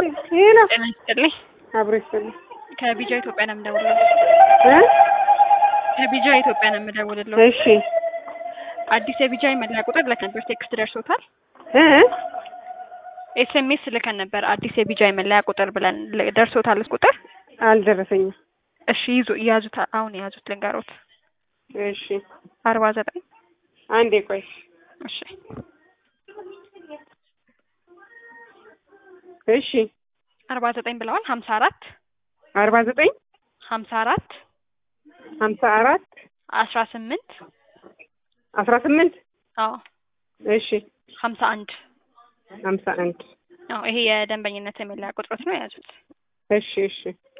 ይሄ ነው ጤና ይስጥልኝ። አብሮ ይስጥልኝ ከቢጃ ኢትዮጵያ ነው የምደውልልዎ። እ ከቢጃ ኢትዮጵያ ነው የምደውልልዎ። እሺ አዲስ የቢጃ መለያ ቁጥር ልከን ነበር። ቴክስት ደርሶታል? እ ኤስኤምኤስ ልከን ነበር። አዲስ የቢጃ መለያ ቁጥር ብለን ል- ደርሶታል ቁጥር? አልደረሰኝም። እሺ ይዙ ያዙት። አሁን የያዙት ልንገሮት። እሺ አርባ ዘጠኝ አንዴ ቆይ እሺ እሺ አርባ ዘጠኝ ብለዋል። ሀምሳ አራት አርባ ዘጠኝ ሀምሳ አራት ሀምሳ አራት አስራ ስምንት አስራ ስምንት አዎ እሺ ሀምሳ አንድ ሀምሳ አንድ አዎ ይሄ የደንበኝነት የመለያ ቁጥሮት ነው የያዙት። እሺ እሺ